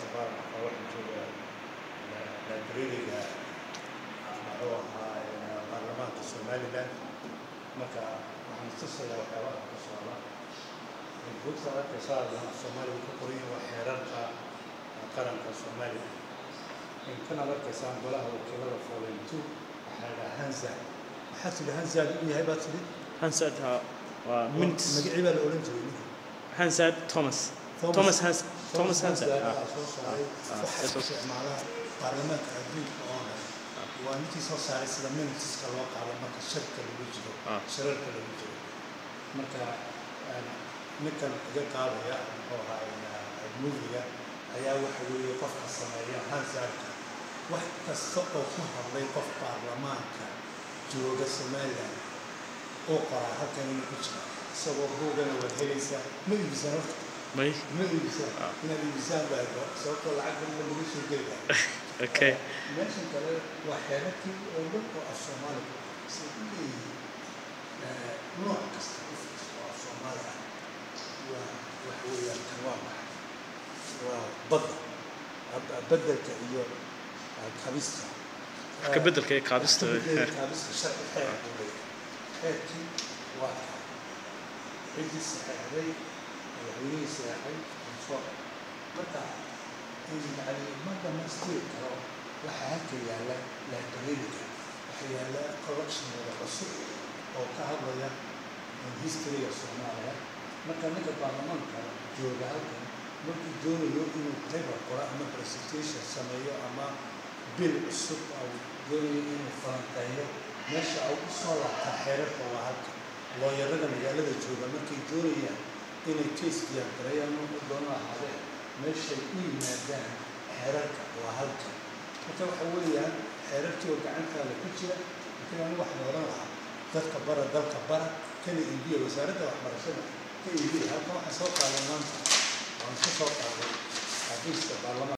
baarlamaanka waxaa jooga librariga muxuu ahaa baarlamaanka somaliland marka waxaan tusayaa waxyaabaha ka socda buugta arkaysaa soomaaliya ku qoran yahay waa xeerarka qaranka soomaaliya inkanaad arkaysaan golaha wakiilada foreign two waxaa la hanza maxaa tidhi hanza u yahay baa tidhi Hansard ha waa mint magacii baa la odhan jiray ninka Hansard Thomas Thomas Hans Thomas Hansard ah ayaa soo saaray ah, waxaa soo- isticmaalaha baarlamaanka adduunka oo dhan waa ninkii soo saaray sida minitiska loo qaado marka shirka lagu jiro Ah. shirarka lagu jiro marka een, ninkan iga qaadaya muxuu ahaa moviga ayaa waxa weeye qofka sameeya hansarka wax kasta oo ku hadlay qof baarlamaanka jooga somaliland oo qoraa halkan inuu ku jira isagoo buugana waad helaysaa ma iibsan horta may ma iibsan inaad iibsaan baa sababtoo lacag badan lagu soo geli okay meeshan kale waa xeerarkii oo dhan oo af soomaaliga say u leeyihiin eh, nooc kasta u fiirso oo af soomaali ah waa wax weeyaan kan waa maxay waa badda Ab- beddelka iyo ah, kabista ka beddelka iyo qaadista Beddelka kabista sharci xeer buu leeyahay xeerkii waa kaa ciddii saxeexday madaxweynihii saxeexay ansoo marka yani ma dhamaystiri karo waxaa halka yaalla librariga waxaa yaalla collectionada cusub oo ka hadlaya historyga soomaaliya marka ninka baarlamaanka jooga halkan markuu doonayo inuu paper qoro ama presentation sameeyo ama bil cusub au doonayo inuu falanqeeyo meesha au u soo laabta xeerarka waa halkan looyarada magaalada jooga markay doonayaan inay case diyaargareeyaan u doona ahaadeen meeshay u yimaadaan xeerarka waa halkan marka waxa weeyaan xeerarkii oo gacantaada ku jira laakiin anigu waxaan odhan lahaa dadka bara dalka bara kana iibiya wasaaradda waxbarashada ka iibiya halkan waxaan soo qaaday maanta waan ka soo qaaday xafiiska baarlamaanka